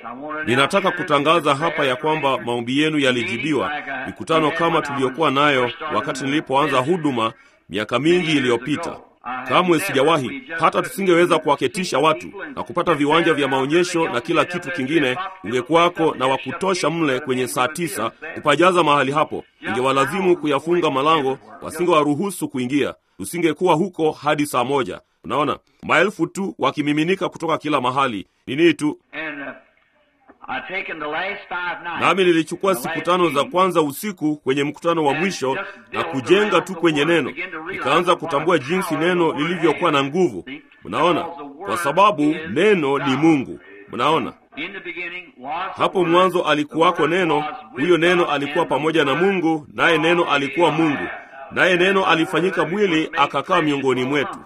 Ninataka kutangaza hapa ya kwamba maombi yenu yalijibiwa. Mikutano kama tuliyokuwa nayo wakati nilipoanza huduma miaka mingi iliyopita, kamwe sijawahi hata tusingeweza kuwaketisha watu na kupata viwanja vya maonyesho na kila kitu kingine. Ungekuwako na wakutosha mle kwenye saa tisa kupajaza mahali hapo, ingewalazimu kuyafunga malango, wasingewaruhusu kuingia. Tusingekuwa huko hadi saa moja. Unaona, maelfu tu wakimiminika kutoka kila mahali. Nini tu nami nilichukua siku tano za kwanza usiku kwenye mkutano wa mwisho na kujenga tu kwenye neno, nikaanza kutambua jinsi neno lilivyokuwa na nguvu. Mnaona, kwa sababu neno ni Mungu. Mnaona, hapo mwanzo alikuwako neno, huyo neno alikuwa pamoja na Mungu, naye neno alikuwa Mungu, naye neno alifanyika mwili akakaa miongoni mwetu.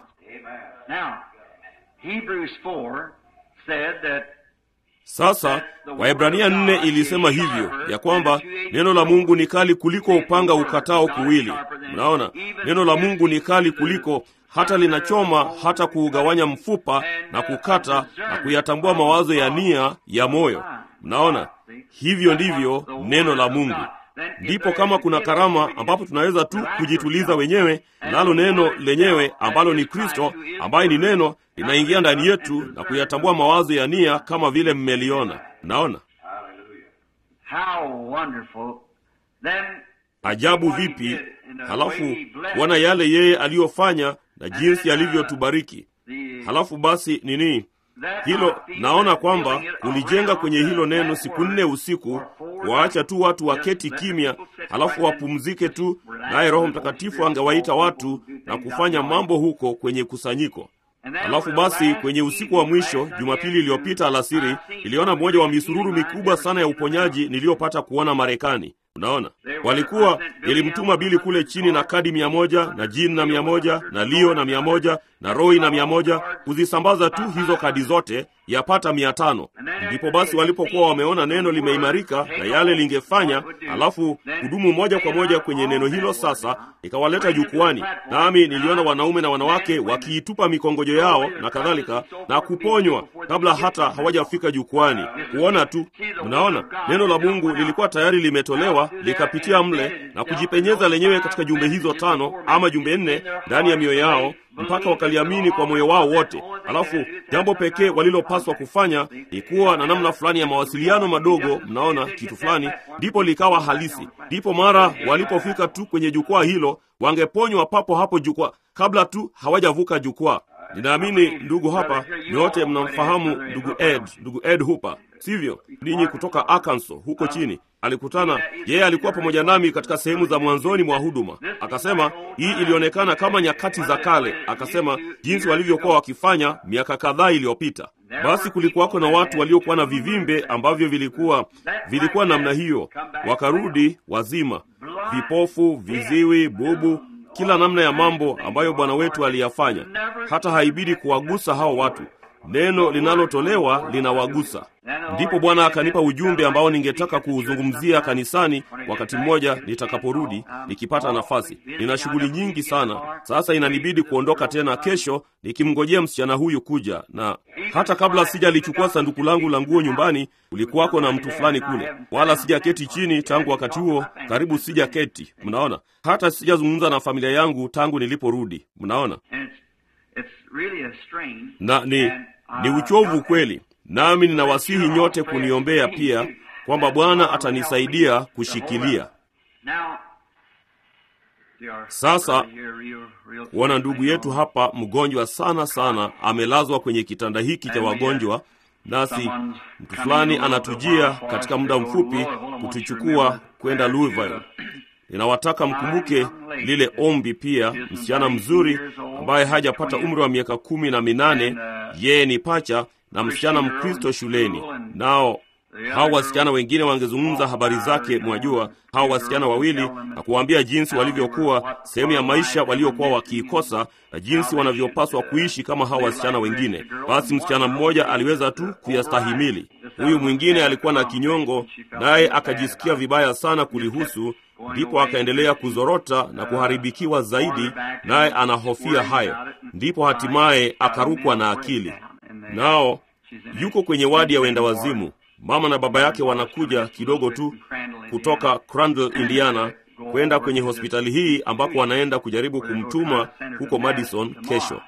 Sasa Waebrania nne ilisema hivyo ya kwamba neno la Mungu ni kali kuliko upanga ukatao kuwili. Mnaona, neno la Mungu ni kali kuliko hata linachoma hata kuugawanya mfupa na kukata na kuyatambua mawazo ya nia ya moyo. Mnaona, hivyo ndivyo neno la Mungu. Ndipo kama kuna karama ambapo tunaweza tu kujituliza wenyewe, nalo neno lenyewe ambalo ni Kristo, ambaye ni neno, linaingia ndani yetu na kuyatambua mawazo ya nia kama vile mmeliona. Naona ajabu vipi! Halafu kuona yale yeye aliyofanya na jinsi alivyotubariki. Halafu basi nini hilo naona kwamba kulijenga kwenye hilo neno siku nne usiku, waacha tu watu waketi kimya, halafu wapumzike tu, naye Roho Mtakatifu angewaita watu na kufanya mambo huko kwenye kusanyiko. Halafu basi kwenye usiku wa mwisho Jumapili iliyopita alasiri, niliona mmoja wa misururu mikubwa sana ya uponyaji niliyopata kuona Marekani. Unaona, walikuwa nilimtuma Bili kule chini na kadi mia moja na Jin na mia moja na Leo na mia moja na Roy na mia moja kuzisambaza tu hizo kadi zote yapata mia tano. Ndipo basi walipokuwa wameona neno limeimarika na yale lingefanya, alafu kudumu moja kwa moja kwenye neno hilo, sasa ikawaleta jukwani, nami niliona wanaume na wanawake wakiitupa mikongojo yao na kadhalika na kuponywa kabla hata hawajafika jukwani. Kuona tu, mnaona neno la Mungu lilikuwa tayari limetolewa likapitia mle na kujipenyeza lenyewe katika jumbe hizo tano ama jumbe nne ndani ya mioyo yao mpaka wakaliamini kwa moyo wao wote. Alafu jambo pekee walilopaswa kufanya ni kuwa na namna fulani ya mawasiliano madogo, mnaona kitu fulani, ndipo likawa halisi. Ndipo mara walipofika tu kwenye jukwaa hilo, wangeponywa papo hapo jukwaa, kabla tu hawajavuka jukwaa. Ninaamini ndugu hapa nyote mnamfahamu ndugu Ed, ndugu Ed Hooper, sivyo? Ninyi kutoka Arkansas huko chini alikutana yeye, alikuwa pamoja nami katika sehemu za mwanzoni mwa huduma. Akasema hii ilionekana kama nyakati za kale, akasema jinsi walivyokuwa wakifanya miaka kadhaa iliyopita. Basi kulikuwako na watu waliokuwa na vivimbe ambavyo vilikuwa vilikuwa namna hiyo, wakarudi wazima, vipofu, viziwi, bubu, kila namna ya mambo ambayo Bwana wetu aliyafanya. Hata haibidi kuwagusa hao watu neno linalotolewa linawagusa. Ndipo Bwana akanipa ujumbe ambao ningetaka kuuzungumzia kanisani wakati mmoja nitakaporudi, nikipata nafasi. Nina shughuli nyingi sana sasa, inanibidi kuondoka tena kesho, nikimngojea msichana huyu kuja, na hata kabla sijalichukua sanduku langu la nguo nyumbani, kulikuwako na mtu fulani kule, wala sijaketi chini tangu wakati huo, karibu sijaketi. Mnaona, hata sijazungumza na familia yangu tangu niliporudi. Mnaona na ni, ni uchovu kweli, nami ninawasihi nyote kuniombea pia kwamba Bwana atanisaidia kushikilia. Sasa kuona ndugu yetu hapa mgonjwa sana sana, amelazwa kwenye kitanda hiki cha wagonjwa, nasi mtu fulani anatujia katika muda mfupi kutuchukua kwenda Louisville. Ninawataka mkumbuke lile ombi pia. Msichana mzuri ambaye hajapata umri wa miaka kumi na minane, yeye ni pacha na msichana Mkristo shuleni. Nao hao wasichana wengine wangezungumza habari zake, mwajua, hao wasichana wawili, na kuwaambia jinsi walivyokuwa sehemu ya maisha waliokuwa wakiikosa na jinsi wanavyopaswa kuishi kama hao wasichana wengine. Basi msichana mmoja aliweza tu kuyastahimili, huyu mwingine alikuwa na kinyongo, naye akajisikia vibaya sana kulihusu ndipo akaendelea kuzorota na kuharibikiwa zaidi, naye anahofia hayo. Ndipo hatimaye akarukwa na akili, nao yuko kwenye wadi ya wenda wazimu. mama na baba yake wanakuja kidogo tu kutoka Crandall, Indiana kwenda kwenye hospitali hii ambako wanaenda kujaribu kumtuma huko Madison kesho.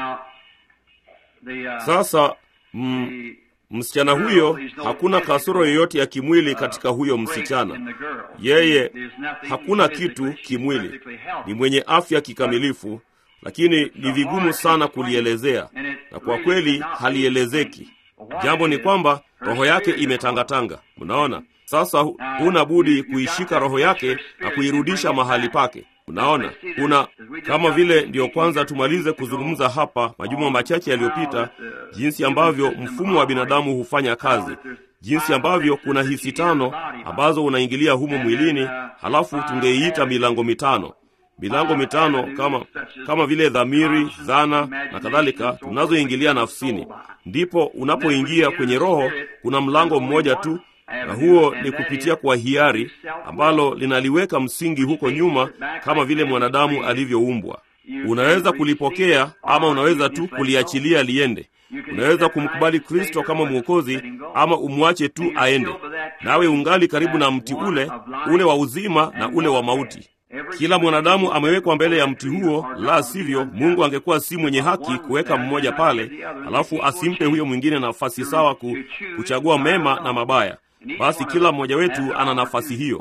Sasa mm, msichana huyo hakuna kasoro yoyote ya kimwili katika huyo msichana. Yeye hakuna kitu kimwili, ni mwenye afya kikamilifu, lakini ni vigumu sana kulielezea, na kwa kweli halielezeki. Jambo ni kwamba roho yake imetangatanga. Mnaona, sasa huna budi kuishika roho yake na kuirudisha mahali pake. Unaona, kuna kama vile ndiyo kwanza tumalize kuzungumza hapa majuma machache yaliyopita, jinsi ambavyo mfumo wa binadamu hufanya kazi, jinsi ambavyo kuna hisi tano ambazo unaingilia humo mwilini, halafu tungeiita milango mitano milango mitano kama kama vile dhamiri, dhana na kadhalika tunazoingilia nafsini. Ndipo unapoingia kwenye roho, kuna mlango mmoja tu na huo ni kupitia kwa hiari ambalo linaliweka msingi huko nyuma, kama vile mwanadamu alivyoumbwa. Unaweza kulipokea ama unaweza tu kuliachilia liende. Unaweza kumkubali Kristo kama Mwokozi ama umwache tu aende, nawe ungali karibu na mti ule ule wa uzima na ule wa mauti. Kila mwanadamu amewekwa mbele ya mti huo, la sivyo Mungu angekuwa si mwenye haki kuweka mmoja pale, alafu asimpe huyo mwingine nafasi sawa ku, kuchagua mema na mabaya. Basi kila mmoja wetu ana nafasi hiyo.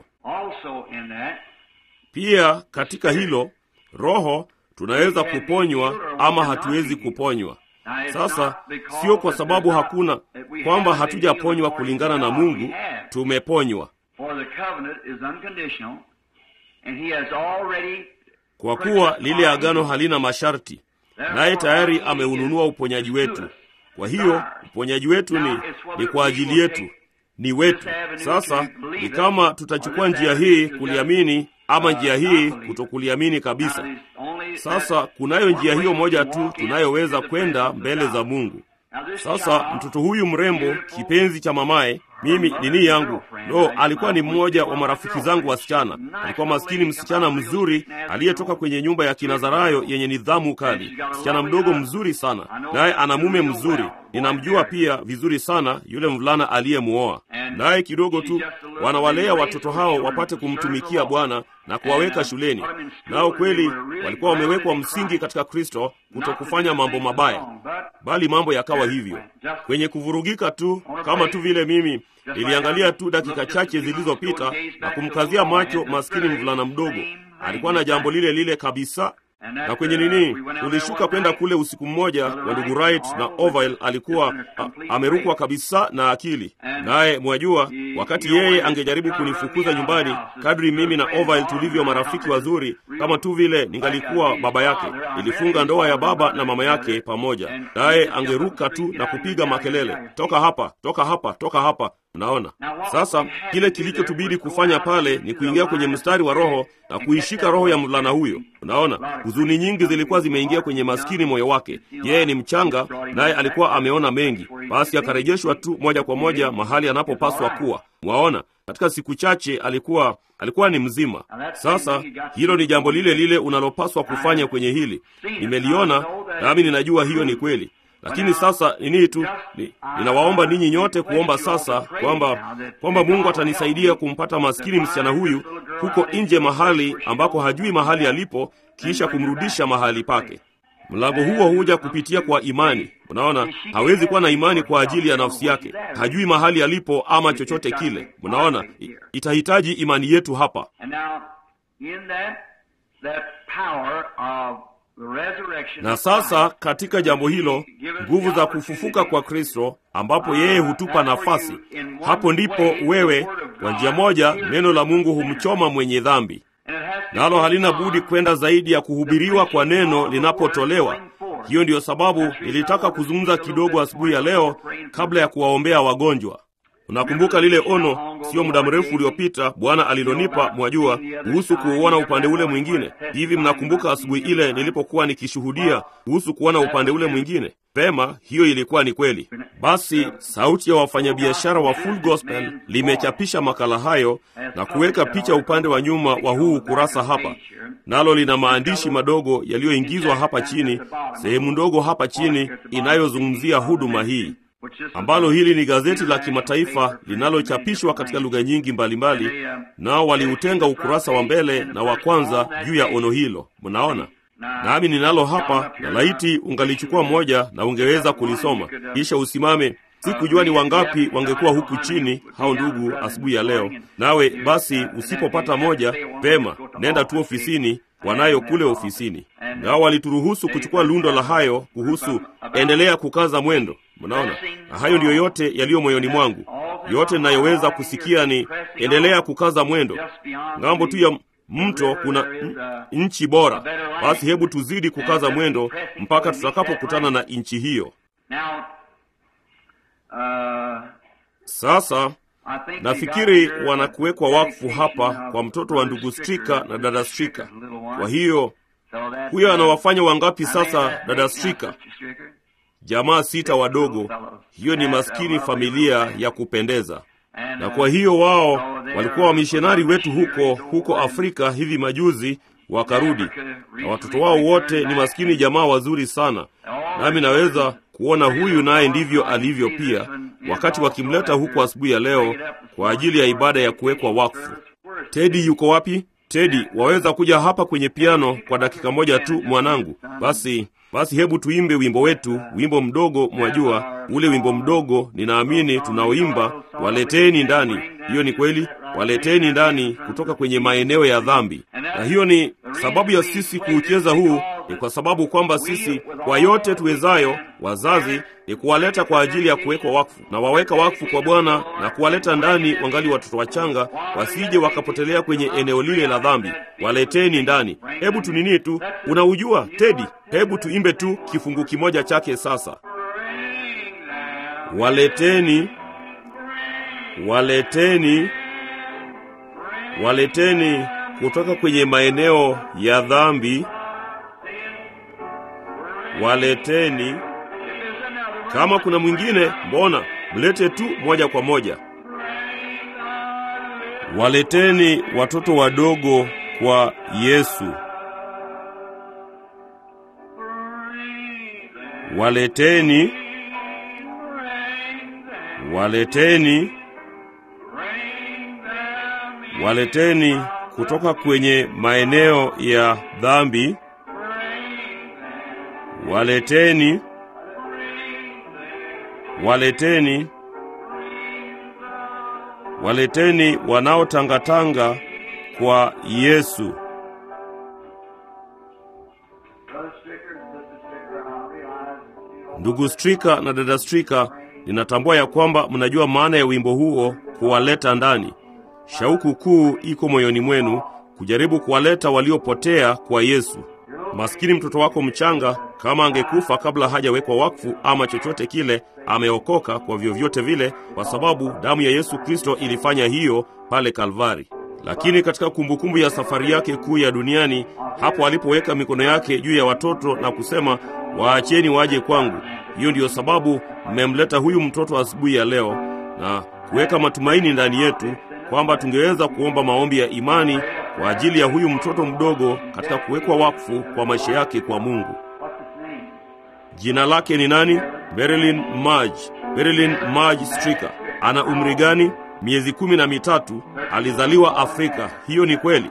Pia katika hilo roho tunaweza kuponywa ama hatuwezi kuponywa. Sasa sio kwa sababu hakuna kwamba hatujaponywa kulingana na Mungu, tumeponywa kwa kuwa lile agano halina masharti, naye tayari ameununua uponyaji wetu. Kwa hiyo uponyaji wetu ni, ni kwa ajili yetu ni wetu. Sasa ni kama tutachukua njia hii kuliamini ama njia hii kutokuliamini kabisa. Sasa kunayo njia hiyo moja tu tunayoweza kwenda mbele za Mungu. Sasa mtoto huyu mrembo, kipenzi cha mamaye, mimi nini yangu no, alikuwa ni mmoja wa marafiki zangu wasichana. Alikuwa maskini msichana mzuri aliyetoka kwenye nyumba ya Kinazarayo yenye nidhamu kali, msichana mdogo mzuri sana, naye ana mume mzuri. Ninamjua pia vizuri sana yule mvulana aliyemuoa, naye kidogo tu wanawalea watoto hao wapate kumtumikia Bwana na kuwaweka shuleni. Nao kweli walikuwa wamewekwa msingi katika Kristo, kutokufanya mambo mabaya, bali mambo yakawa hivyo kwenye kuvurugika tu, kama tu vile mimi niliangalia tu dakika chache zilizopita na kumkazia macho maskini mvulana mdogo. Alikuwa na jambo lile lile kabisa na kwenye nini, tulishuka kwenda kule usiku mmoja wa ndugu Wright na Orville alikuwa a, amerukwa kabisa na akili. Naye mwajua, wakati yeye angejaribu kunifukuza nyumbani, kadri mimi na Orville tulivyo marafiki wazuri, kama tu vile ningalikuwa baba yake, nilifunga ndoa ya baba na mama yake pamoja, naye angeruka tu na kupiga makelele, toka hapa, toka hapa, toka hapa. Unaona, sasa kile kilichotubidi kufanya pale ni kuingia kwenye mstari wa Roho na kuishika roho ya mvulana huyo. Unaona, huzuni nyingi zilikuwa zimeingia kwenye maskini moyo wake. Yeye ni mchanga, naye alikuwa ameona mengi, basi akarejeshwa tu moja kwa moja mahali anapopaswa kuwa. Mwaona, katika siku chache alikuwa alikuwa ni mzima. Sasa hilo ni jambo lile lile unalopaswa kufanya kwenye hili. Nimeliona nami ninajua hiyo ni kweli lakini sasa nini tu ni, ninawaomba ninyi nyote kuomba sasa kwamba kwamba Mungu atanisaidia kumpata maskini msichana huyu huko nje, mahali ambako hajui mahali alipo, kisha kumrudisha mahali pake. Mlango huo huja kupitia kwa imani. Mnaona, hawezi kuwa na imani kwa ajili ya nafsi yake, hajui mahali alipo ama chochote kile. Mnaona, itahitaji imani yetu hapa na sasa katika jambo hilo, nguvu za kufufuka kwa Kristo, ambapo yeye hutupa nafasi, hapo ndipo wewe, kwa njia moja, neno la Mungu humchoma mwenye dhambi, nalo halina budi kwenda zaidi ya kuhubiriwa kwa neno linapotolewa. Hiyo ndiyo sababu nilitaka kuzungumza kidogo asubuhi ya leo kabla ya kuwaombea wagonjwa. Unakumbuka lile ono sio muda mrefu uliopita Bwana alilonipa, mwajua, kuhusu kuuona upande ule mwingine. Hivi mnakumbuka asubuhi ile nilipokuwa nikishuhudia kuhusu kuona upande ule mwingine? Pema, hiyo ilikuwa ni kweli. Basi sauti ya wafanyabiashara wa Full Gospel limechapisha makala hayo na kuweka picha upande wa nyuma wa huu ukurasa hapa, nalo lina maandishi madogo yaliyoingizwa hapa chini, sehemu ndogo hapa chini inayozungumzia huduma hii. ambalo hili ni gazeti la kimataifa linalochapishwa katika lugha nyingi mbalimbali, nao waliutenga ukurasa wa mbele na wa kwanza juu ya ono hilo. Mnaona, nami ninalo hapa, na laiti ungalichukua moja na ungeweza kulisoma kisha usimame. Sikujua ni wangapi wangekuwa huku chini, hao ndugu, asubuhi ya leo. Nawe basi, usipopata moja, vema, nenda tu ofisini wanayo kule ofisini, nao walituruhusu kuchukua lundo la hayo kuhusu endelea kukaza mwendo. Mnaona, na hayo ndiyo yote yaliyo moyoni mwangu. Yote ninayoweza kusikia ni endelea kukaza mwendo. Ng'ambo tu ya mto kuna nchi bora. Basi hebu tuzidi kukaza mwendo mpaka tutakapokutana na nchi hiyo. Sasa nafikiri wanakuwekwa wakfu hapa kwa mtoto wa ndugu Strika na dada Strika. Kwa hiyo huyo anawafanya wangapi sasa, dada Strika? Jamaa sita wadogo. Hiyo ni maskini familia ya kupendeza. Na kwa hiyo wao walikuwa wamishonari wetu huko huko Afrika hivi majuzi, wakarudi na watoto wao wote ni maskini jamaa wazuri sana, nami naweza kuona huyu naye ndivyo alivyo pia, wakati wakimleta huko asubuhi ya leo kwa ajili ya ibada ya kuwekwa wakfu. Tedi yuko wapi? Tedi, waweza kuja hapa kwenye piano kwa dakika moja tu, mwanangu? Basi basi, hebu tuimbe wimbo wetu, wimbo mdogo, mwajua ule wimbo mdogo, ninaamini tunaoimba, waleteni ndani. Hiyo ni kweli, waleteni ndani kutoka kwenye maeneo ya dhambi. Na hiyo ni sababu ya sisi kuucheza huu, ni kwa sababu kwamba sisi kwa yote tuwezayo, wazazi, ni kuwaleta kwa ajili ya kuwekwa wakfu, na waweka wakfu kwa Bwana na kuwaleta ndani wangali watoto wachanga, wasije wakapotelea kwenye eneo lile la dhambi. Waleteni ndani. Hebu tunini tu, unaujua Tedi, hebu tuimbe tu kifungu kimoja chake sasa. Waleteni, waleteni, waleteni kutoka kwenye maeneo ya dhambi, waleteni. Kama kuna mwingine, mbona mlete tu moja kwa moja. Waleteni watoto wadogo kwa Yesu, waleteni, waleteni, waleteni kutoka kwenye maeneo ya dhambi, waleteni, waleteni, waleteni wanaotangatanga kwa Yesu. Ndugu Strika na dada Strika, ninatambua ya kwamba mnajua maana ya wimbo huo, kuwaleta ndani. Shauku kuu iko moyoni mwenu kujaribu kuwaleta waliopotea kwa Yesu. Maskini mtoto wako mchanga, kama angekufa kabla hajawekwa wakfu ama chochote kile, ameokoka kwa vyovyote vile, kwa sababu damu ya Yesu Kristo ilifanya hiyo pale Kalvari. Lakini katika kumbukumbu ya safari yake kuu ya duniani, hapo alipoweka mikono yake juu ya watoto na kusema, waacheni waje kwangu. Hiyo ndiyo sababu mmemleta huyu mtoto asubuhi ya leo na kuweka matumaini ndani yetu kwamba tungeweza kuomba maombi ya imani kwa ajili ya huyu mtoto mdogo katika kuwekwa wakfu kwa maisha yake kwa Mungu. Jina lake ni nani? Marilyn Marge. Marilyn Marge Strika. Ana umri gani? Miezi kumi na mitatu. Alizaliwa Afrika. Hiyo ni kweli?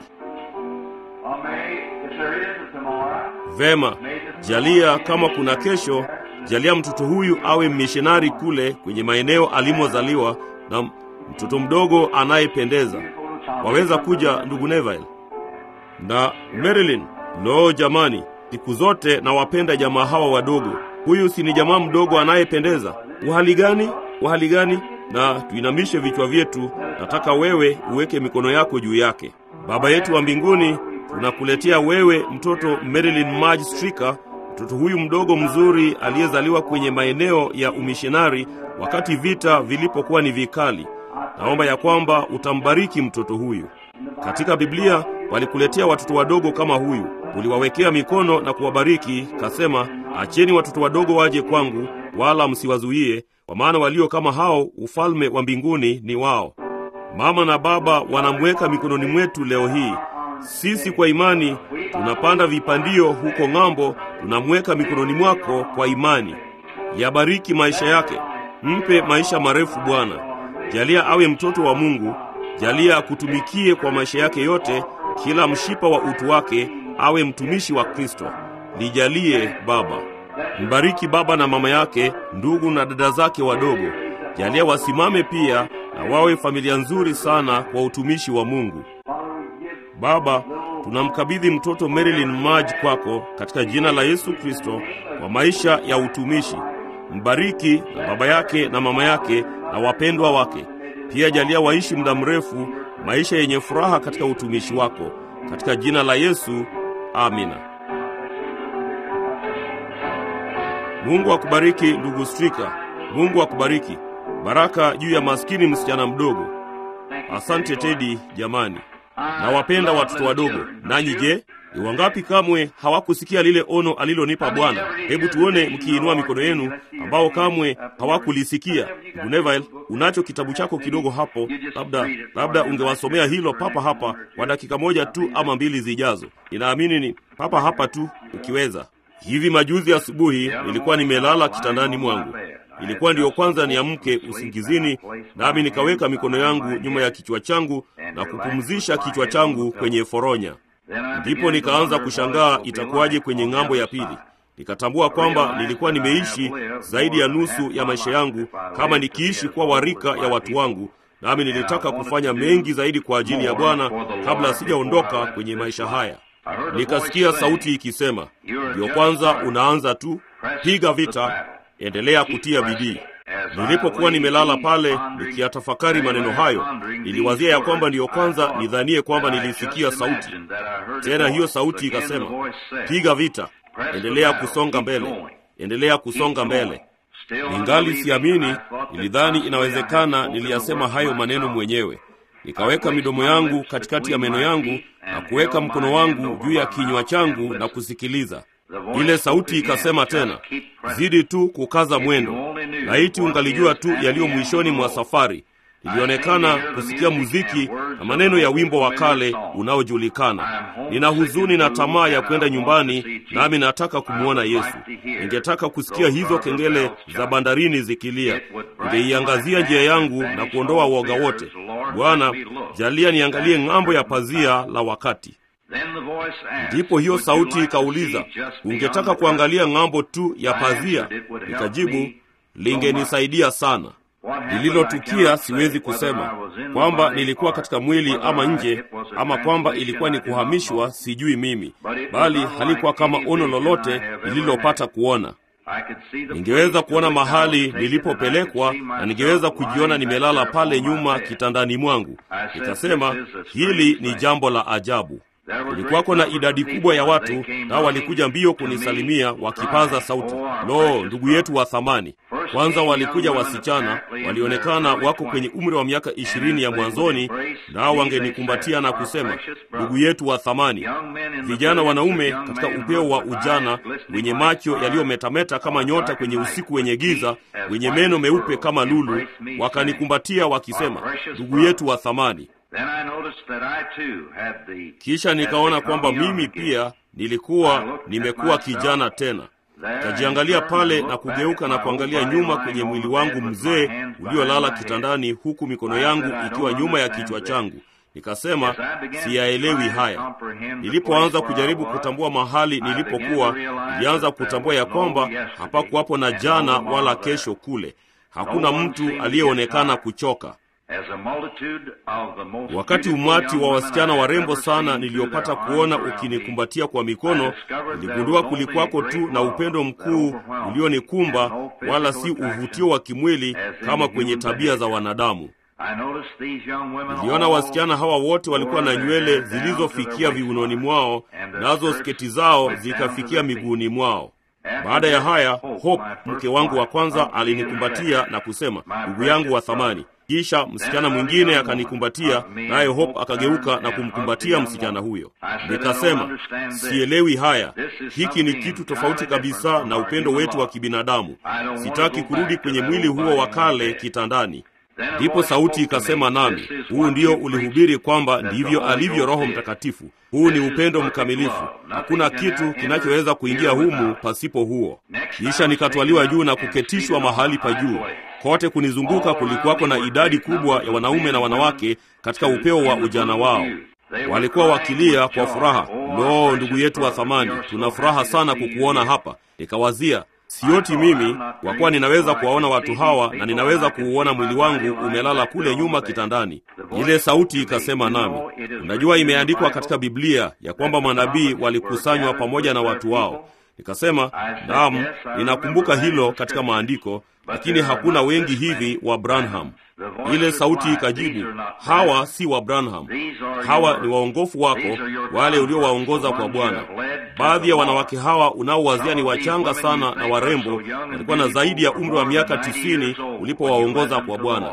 Vema, jalia kama kuna kesho, jalia mtoto huyu awe mishonari kule kwenye maeneo alimozaliwa na mtoto mdogo anayependeza. Waweza kuja ndugu Neville na Marilyn. Lo, jamani, siku zote nawapenda jamaa hawa wadogo. Huyu si ni jamaa mdogo anayependeza? Uhali gani, uhali gani! Na tuinamishe vichwa vyetu. Nataka wewe uweke mikono yako juu yake. Baba yetu wa mbinguni, tunakuletea wewe mtoto Marilyn Marge Strika, mtoto huyu mdogo mzuri aliyezaliwa kwenye maeneo ya umishonari wakati vita vilipokuwa ni vikali. Naomba ya kwamba utambariki mtoto huyu. Katika Biblia walikuletea watoto wadogo kama huyu, uliwawekea mikono na kuwabariki, kasema, acheni watoto wadogo waje kwangu, wala msiwazuie, kwa maana walio kama hao ufalme wa mbinguni ni wao. Mama na baba wanamweka mikononi mwetu leo hii. Sisi kwa imani tunapanda vipandio huko ng'ambo, tunamweka mikononi mwako kwa imani. Yabariki maisha yake. Mpe maisha marefu Bwana, jalia awe mtoto wa Mungu, jalia akutumikie kwa maisha yake yote, kila mshipa wa utu wake awe mtumishi wa Kristo. Lijalie Baba. Mbariki baba na mama yake, ndugu na dada zake wadogo. Jalia wasimame pia na wawe familia nzuri sana kwa utumishi wa Mungu. Baba, tunamkabidhi mtoto Marilyn Maj kwako katika jina la Yesu Kristo kwa maisha ya utumishi. Mbariki na baba yake na mama yake na wapendwa wake. Pia jalia waishi muda mrefu maisha yenye furaha katika utumishi wako. Katika jina la Yesu, amina. Mungu akubariki ndugu Strika. Mungu akubariki. Baraka juu ya maskini msichana mdogo. Asante Tedi jamani. Nawapenda watoto wadogo. Nanyi je, ni wangapi kamwe hawakusikia lile ono alilonipa Bwana? Hebu tuone mkiinua mikono yenu ambao kamwe hawakulisikia. Ndugu Neville, unacho kitabu chako kidogo hapo, labda labda ungewasomea hilo papa hapa kwa dakika moja tu ama mbili zijazo. Ninaamini ni papa hapa tu ukiweza. Hivi majuzi asubuhi nilikuwa nimelala kitandani mwangu. Ilikuwa ndiyo kwanza niamke usingizini, nami nikaweka mikono yangu nyuma ya kichwa changu na kupumzisha kichwa changu kwenye foronya. Ndipo nikaanza kushangaa itakuwaje kwenye ng'ambo ya pili. Nikatambua kwamba nilikuwa nimeishi zaidi ya nusu ya maisha yangu kama nikiishi kuwa warika ya watu wangu, nami nilitaka kufanya mengi zaidi kwa ajili ya Bwana kabla sijaondoka kwenye maisha haya. Nikasikia sauti ikisema, ndiyo kwanza unaanza tu, piga vita, endelea kutia bidii. Nilipokuwa nimelala pale nikiyatafakari maneno hayo, niliwazia ya kwamba ndiyo kwanza nidhanie kwamba nilisikia sauti tena. Hiyo sauti ikasema, piga vita, endelea kusonga mbele, endelea kusonga mbele. Ningali siamini, nilidhani inawezekana niliyasema hayo maneno mwenyewe. Nikaweka midomo yangu katikati ya meno yangu na kuweka mkono wangu juu ya kinywa changu na kusikiliza. Ile sauti ikasema tena, zidi tu kukaza mwendo. Laiti ungalijua tu yaliyo mwishoni mwa safari. Nilionekana kusikia muziki na maneno ya wimbo wa kale unaojulikana. Nina huzuni na tamaa ya kwenda nyumbani, nami nataka kumwona Yesu. Ningetaka kusikia hizo kengele za bandarini zikilia. Ningeiangazia njia yangu na kuondoa woga wote. Bwana, jalia niangalie ng'ambo ya pazia la wakati. Ndipo hiyo sauti ikauliza, ungetaka kuangalia ng'ambo tu ya pazia? Nikajibu, lingenisaidia sana. Lililotukia siwezi kusema kwamba nilikuwa katika mwili ama nje, ama kwamba ilikuwa ni kuhamishwa, sijui mimi, bali halikuwa kama ono lolote nililopata kuona. Ningeweza kuona mahali nilipopelekwa na ningeweza kujiona nimelala pale nyuma kitandani mwangu. Nikasema, hili ni jambo la ajabu. Kulikuwako na idadi kubwa ya watu, nao walikuja mbio kunisalimia wakipaza sauti, lo, ndugu yetu wa thamani. Kwanza walikuja wasichana, walionekana wako kwenye umri wa miaka ishirini ya mwanzoni, nao wangenikumbatia na kusema, ndugu yetu wa thamani. Vijana wanaume katika upeo wa ujana, wenye macho yaliyometameta kama nyota kwenye usiku wenye giza, wenye meno meupe kama lulu, wakanikumbatia wakisema, ndugu yetu wa thamani. Kisha nikaona kwamba mimi pia nilikuwa nimekuwa kijana tena. Nikajiangalia pale na kugeuka na kuangalia nyuma kwenye mwili wangu mzee uliolala kitandani, huku mikono yangu ikiwa nyuma ya kichwa changu. Nikasema, siyaelewi haya. Nilipoanza kujaribu kutambua mahali nilipokuwa, nilianza kutambua ya kwamba hapakuwapo na jana wala kesho kule. Hakuna mtu aliyeonekana kuchoka. Wakati umati wa wasichana warembo sana niliyopata kuona ukinikumbatia kwa mikono, niligundua kulikuwako tu na upendo mkuu ulionikumba, wala si uvutio wa kimwili kama kwenye tabia za wanadamu. Niliona wasichana hawa wote walikuwa na nywele zilizofikia viunoni mwao, nazo sketi zao zikafikia miguuni mwao. Baada ya haya, Hope mke wangu wa kwanza alinikumbatia na kusema, ndugu yangu wa thamani. Kisha msichana mwingine akanikumbatia, naye Hope akageuka na kumkumbatia msichana huyo. Nikasema, sielewi haya, hiki ni kitu tofauti kabisa na upendo wetu wa kibinadamu. Sitaki kurudi kwenye mwili huo wa kale kitandani. Ndipo sauti ikasema nami, huu ndio ulihubiri kwamba ndivyo alivyo Roho Mtakatifu. Huu ni upendo mkamilifu, hakuna kitu kinachoweza kuingia humu pasipo huo. Kisha nikatwaliwa juu na kuketishwa mahali pa juu. Kote kunizunguka kulikuwako na idadi kubwa ya wanaume na wanawake katika upeo wa ujana wao. Walikuwa wakilia kwa furaha, lo, ndugu yetu wa thamani, tuna furaha sana kukuona hapa. Nikawazia, sioti mimi, kwa kuwa ninaweza kuwaona watu hawa na ninaweza kuuona mwili wangu umelala kule nyuma kitandani. Ile sauti ikasema nami, unajua, imeandikwa katika Biblia ya kwamba manabii walikusanywa pamoja na watu wao. Nikasema, naam, ninakumbuka hilo katika maandiko, lakini hakuna wengi hivi wa Branham. Ile sauti ikajibu, hawa si wa Branham, hawa ni waongofu wako, wale uliowaongoza kwa Bwana. Baadhi ya wanawake hawa unaowazia ni wachanga sana na warembo, walikuwa na zaidi ya umri wa miaka tisini ulipowaongoza kwa Bwana.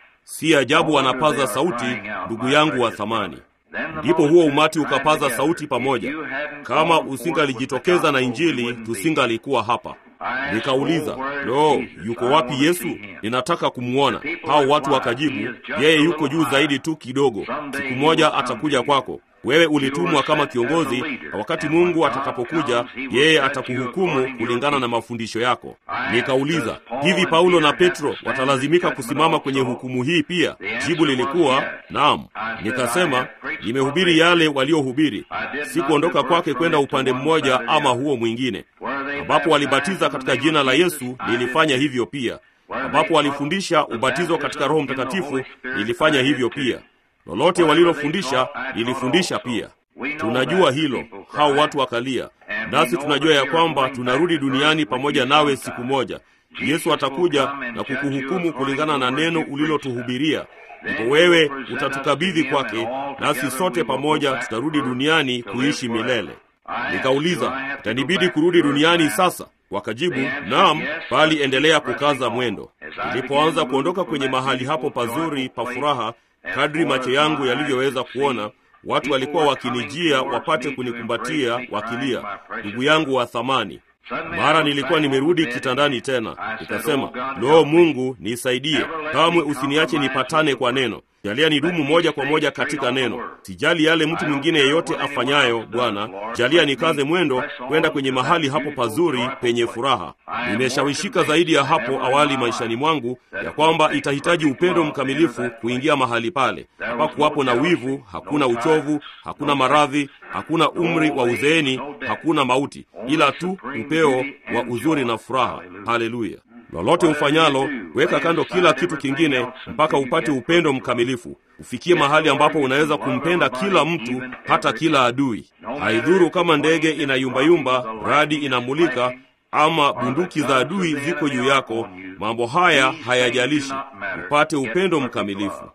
Si ajabu wanapaza sauti, ndugu yangu wa thamani. Ndipo huo umati ukapaza sauti pamoja. Kama usingalijitokeza na Injili, tusingalikuwa hapa. Nikauliza, lo, yuko wapi Yesu? Ninataka kumwona. Hao watu wakajibu, yeye yuko juu zaidi tu kidogo, siku moja atakuja kwako. Wewe ulitumwa kama kiongozi, na wakati Mungu atakapokuja, yeye atakuhukumu kulingana na mafundisho yako. Nikauliza, hivi Paulo na Petro watalazimika kusimama kwenye hukumu hii pia? Jibu lilikuwa naam. Nikasema, nimehubiri yale waliohubiri, si kuondoka kwake kwenda upande mmoja ama huo mwingine. Ambapo walibatiza katika jina la Yesu, nilifanya hivyo pia. Ambapo walifundisha ubatizo katika Roho Mtakatifu, nilifanya hivyo pia. Lolote walilofundisha nilifundisha pia. Tunajua hilo. Hao watu wakalia, nasi tunajua ya kwamba tunarudi duniani pamoja nawe siku moja. Yesu atakuja na kukuhukumu kulingana na neno ulilotuhubiria. Ndipo wewe utatukabidhi kwake, nasi sote pamoja tutarudi duniani kuishi milele. Nikauliza, itanibidi kurudi duniani sasa? Wakajibu, naam, bali endelea kukaza mwendo. Nilipoanza kuondoka kwenye mahali hapo pazuri pa furaha Kadri macho yangu yalivyoweza kuona, watu walikuwa wakinijia wapate kunikumbatia wakilia, ndugu yangu wa thamani. Mara nilikuwa nimerudi kitandani tena, nikasema, loo, Mungu nisaidie, kamwe usiniache nipatane kwa neno. Jalia nidumu moja kwa moja katika neno. Sijali yale mtu mwingine yeyote afanyayo, Bwana, jalia nikaze mwendo kwenda kwenye mahali hapo pazuri penye furaha. Nimeshawishika zaidi ya hapo awali maishani mwangu ya kwamba itahitaji upendo mkamilifu kuingia mahali pale. Hapakuwapo na wivu, hakuna uchovu, hakuna maradhi, hakuna umri wa uzeeni, hakuna mauti, ila tu upeo wa uzuri na furaha. Haleluya! Lolote ufanyalo, weka kando kila kitu kingine mpaka upate upendo mkamilifu, ufikie mahali ambapo unaweza kumpenda kila mtu, hata kila adui. Haidhuru kama ndege inayumbayumba, radi inamulika, ama bunduki za adui ziko juu yako. Mambo haya hayajalishi, upate upendo mkamilifu.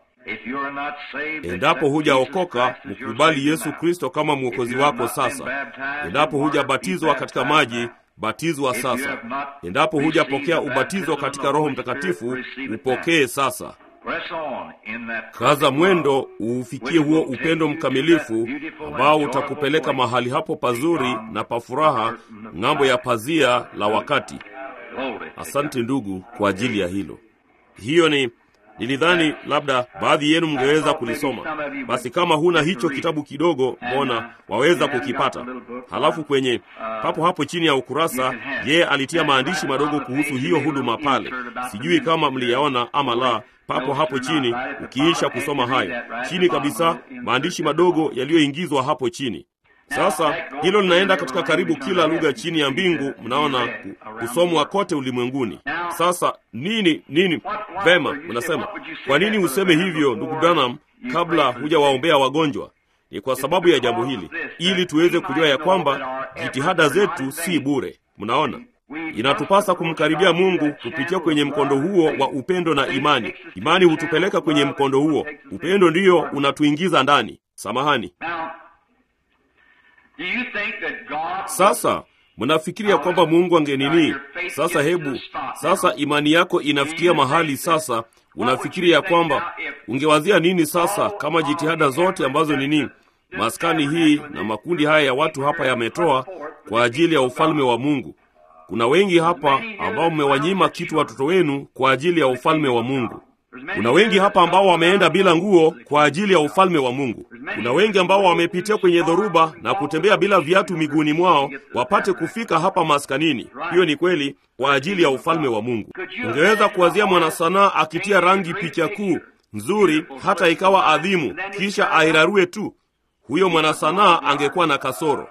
Endapo hujaokoka, mkubali Yesu Kristo kama mwokozi wako sasa. Endapo hujabatizwa katika maji batizwa sasa. Endapo hujapokea ubatizo katika Roho Mtakatifu, upokee sasa. Kaza mwendo uufikie huo upendo mkamilifu ambao utakupeleka mahali hapo pazuri na pa furaha, ng'ambo ya pazia la wakati. Asante ndugu kwa ajili ya hilo. Hiyo ni nilidhani labda baadhi yenu mngeweza kulisoma. Basi kama huna hicho kitabu kidogo, mbona waweza kukipata. Halafu kwenye papo hapo chini ya ukurasa, yeye alitia maandishi madogo kuhusu hiyo huduma pale. Sijui kama mliyaona ama la. Papo hapo chini, ukiisha kusoma hayo, chini kabisa, maandishi madogo yaliyoingizwa hapo chini. Sasa hilo linaenda katika karibu kila lugha chini ya mbingu, mnaona, kusomwa kote ulimwenguni. Sasa nini nini? Vema, mnasema kwa nini useme hivyo, ndugu Branham, kabla hujawaombea wagonjwa? Ni kwa sababu ya jambo hili, ili tuweze kujua ya kwamba jitihada zetu si bure. Mnaona, inatupasa kumkaribia Mungu kupitia kwenye mkondo huo wa upendo na imani. Imani hutupeleka kwenye mkondo huo, upendo ndiyo unatuingiza ndani. Samahani. Sasa mnafikiria kwamba Mungu angenini? Sasa hebu sasa, imani yako inafikia mahali sasa, unafikiria ya kwamba ungewazia nini sasa, kama jitihada zote ambazo nini maskani hii na makundi haya ya watu hapa yametoa kwa ajili ya ufalme wa Mungu. Kuna wengi hapa ambao mmewanyima kitu watoto wenu kwa ajili ya ufalme wa Mungu. Kuna wengi hapa ambao wameenda bila nguo kwa ajili ya ufalme wa Mungu. Kuna wengi ambao wamepitia kwenye dhoruba na kutembea bila viatu miguuni mwao wapate kufika hapa maskanini. Hiyo ni kweli kwa ajili ya ufalme wa Mungu. Ungeweza kuwazia mwanasanaa akitia rangi picha kuu nzuri hata ikawa adhimu, kisha airarue tu, huyo mwanasanaa angekuwa na kasoro.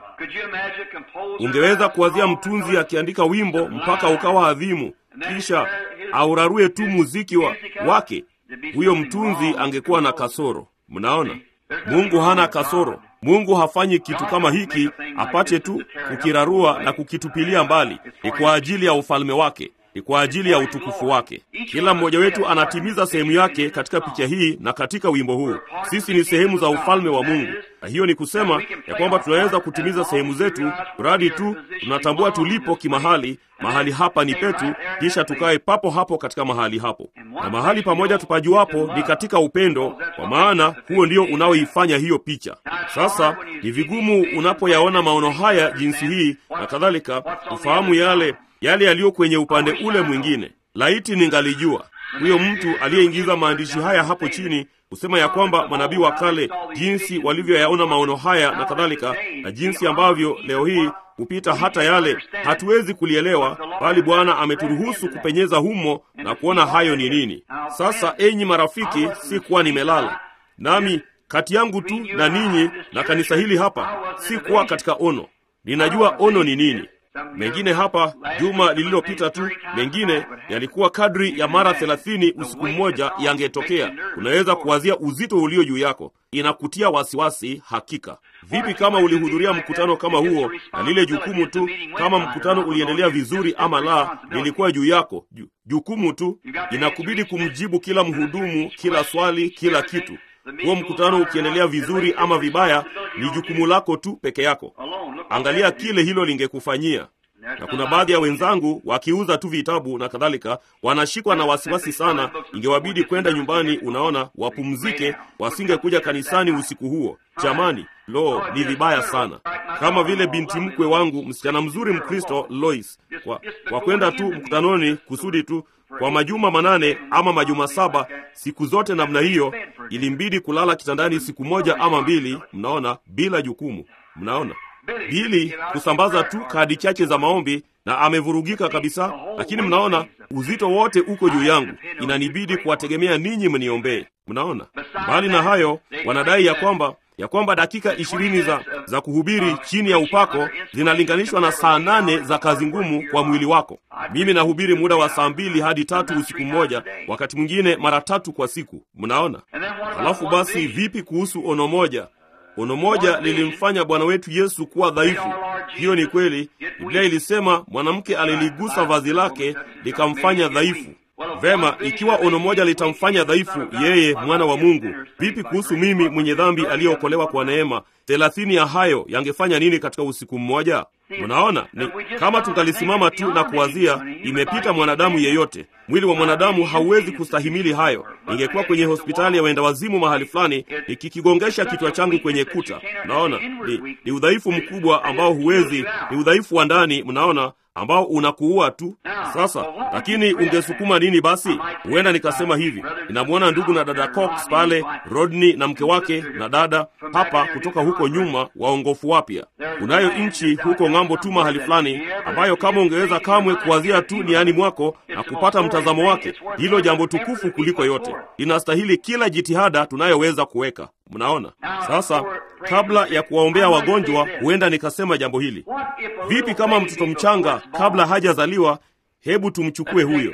Ungeweza kuwazia mtunzi akiandika wimbo mpaka ukawa adhimu, kisha aurarue tu muziki wa, wake, huyo mtunzi angekuwa na kasoro. Mnaona, Mungu hana kasoro. Mungu hafanyi kitu kama hiki apate tu kukirarua na kukitupilia mbali. Ni kwa ajili ya ufalme wake, ni kwa ajili ya utukufu wake. Kila mmoja wetu anatimiza sehemu yake katika picha hii na katika wimbo huu. Sisi ni sehemu za ufalme wa Mungu, na hiyo ni kusema ya kwamba tunaweza kutimiza sehemu zetu mradi tu tunatambua tulipo kimahali. Mahali hapa ni petu, kisha tukae papo hapo katika mahali hapo, na mahali pamoja tupajuapo ni katika upendo, kwa maana huo ndio unaoifanya hiyo picha. Sasa ni vigumu unapoyaona maono haya jinsi hii na kadhalika, ufahamu yale yale yaliyo kwenye upande ule mwingine. Laiti ningalijua huyo mtu aliyeingiza maandishi haya hapo chini kusema ya kwamba manabii wa kale jinsi walivyoyaona maono haya na kadhalika, na jinsi ambavyo leo hii kupita hata yale hatuwezi kulielewa, bali Bwana ameturuhusu kupenyeza humo na kuona hayo ni nini. Sasa enyi marafiki, si kuwa nimelala nami kati yangu tu na ninyi na kanisa hili hapa, si kuwa katika ono. Ninajua ono ni nini. Mengine hapa juma lililopita tu, mengine yalikuwa kadri ya mara thelathini usiku mmoja yangetokea. Unaweza kuwazia uzito ulio juu yako, inakutia wasiwasi hakika. Vipi kama ulihudhuria mkutano kama huo na lile jukumu tu, kama mkutano uliendelea vizuri ama la, lilikuwa juu yako ju, jukumu tu, inakubidi kumjibu kila mhudumu, kila swali, kila kitu. Huo mkutano ukiendelea vizuri ama vibaya, ni jukumu lako tu peke yako. Angalia kile hilo lingekufanyia. Na kuna baadhi ya wenzangu wakiuza tu vitabu na kadhalika, wanashikwa na wasiwasi sana, ingewabidi kwenda nyumbani, unaona, wapumzike, wasingekuja kanisani usiku huo. Jamani, lo, ni vibaya sana. Kama vile binti mkwe wangu, msichana mzuri Mkristo, Lois, kwa, kwa kwenda tu mkutanoni kusudi tu kwa majuma manane ama majuma saba, siku zote namna hiyo, ilimbidi kulala kitandani siku moja ama mbili, mnaona, bila jukumu. Mnaona Bili kusambaza tu kadi chache za maombi na amevurugika kabisa, lakini mnaona uzito wote uko juu yangu, inanibidi kuwategemea ninyi mniombee. Mnaona, mbali na hayo, wanadai ya kwamba ya kwamba dakika ishirini za, za kuhubiri chini ya upako zinalinganishwa na saa nane za kazi ngumu kwa mwili wako. Mimi nahubiri muda wa saa mbili hadi tatu usiku mmoja, wakati mwingine mara tatu kwa siku. Mnaona, halafu basi vipi kuhusu ono moja? Ono moja lilimfanya Bwana wetu Yesu kuwa dhaifu. Hiyo ni kweli. Biblia ilisema mwanamke aliligusa vazi lake likamfanya dhaifu. Vema, ikiwa ono moja litamfanya dhaifu yeye mwana wa Mungu, vipi kuhusu mimi mwenye dhambi aliyeokolewa kwa neema? Thelathini ya hayo yangefanya nini katika usiku mmoja? Mnaona, ni kama tungalisimama tu na kuwazia, imepita mwanadamu yeyote. Mwili wa mwanadamu hauwezi kustahimili hayo. Ingekuwa kwenye hospitali ya wenda wazimu mahali fulani, nikikigongesha kichwa changu kwenye kuta. Mnaona, ni, ni udhaifu mkubwa ambao huwezi, ni udhaifu wa ndani, mnaona ambao unakuua tu. Sasa lakini ungesukuma nini basi? Huenda nikasema hivi, ninamwona ndugu na dada Cox pale, Rodney na mke wake na dada hapa kutoka huko nyuma, waongofu wapya. Kunayo nchi huko ng'ambo tu mahali fulani, ambayo kama ungeweza kamwe kuwazia tu niani mwako na kupata mtazamo wake, hilo jambo tukufu kuliko yote, linastahili kila jitihada tunayoweza kuweka. Mnaona sasa, kabla ya kuwaombea wagonjwa, huenda nikasema jambo hili, vipi kama mtoto mchanga kabla hajazaliwa hebu tumchukue huyo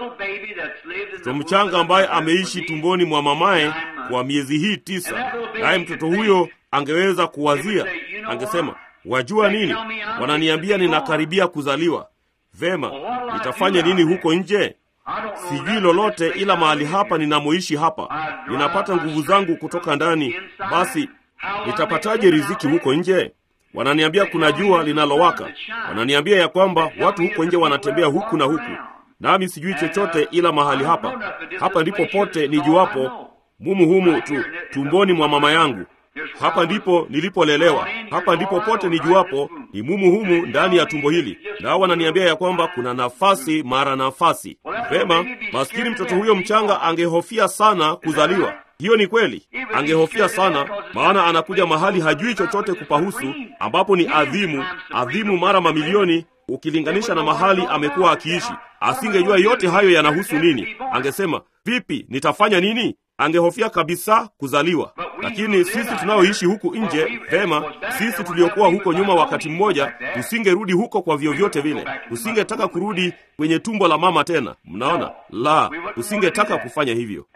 mtoto mchanga ambaye ameishi tumboni mwa mamaye kwa miezi hii tisa, naye mtoto huyo angeweza kuwazia, angesema, wajua nini, wananiambia ninakaribia kuzaliwa. Vema, nitafanya nini huko nje? Sijui lolote ila mahali hapa ninamoishi hapa, ninapata nguvu zangu kutoka ndani. Basi nitapataje riziki huko nje? Wananiambia kuna jua linalowaka, wananiambia ya kwamba watu huko nje wanatembea huku na huku, nami sijui chochote ila mahali hapa. Hapa ndipo pote nijuapo, mumu humu tu tumboni mwa mama yangu. Hapa ndipo nilipolelewa, hapa ndipo pote nijuapo, ni mumu humu ndani ya tumbo hili. Nao wananiambia ya kwamba kuna nafasi mara nafasi. Vema, maskini mtoto huyo mchanga angehofia sana kuzaliwa. hiyo ni kweli angehofia sana maana anakuja mahali hajui chochote kupahusu ambapo ni adhimu adhimu mara mamilioni ukilinganisha na mahali amekuwa akiishi asingejua yote hayo yanahusu nini angesema vipi nitafanya nini angehofia kabisa kuzaliwa lakini sisi tunaoishi huku nje vema sisi tuliokuwa huko nyuma wakati mmoja tusingerudi huko kwa vyovyote vile tusingetaka kurudi kwenye tumbo la mama tena mnaona la tusingetaka kufanya hivyo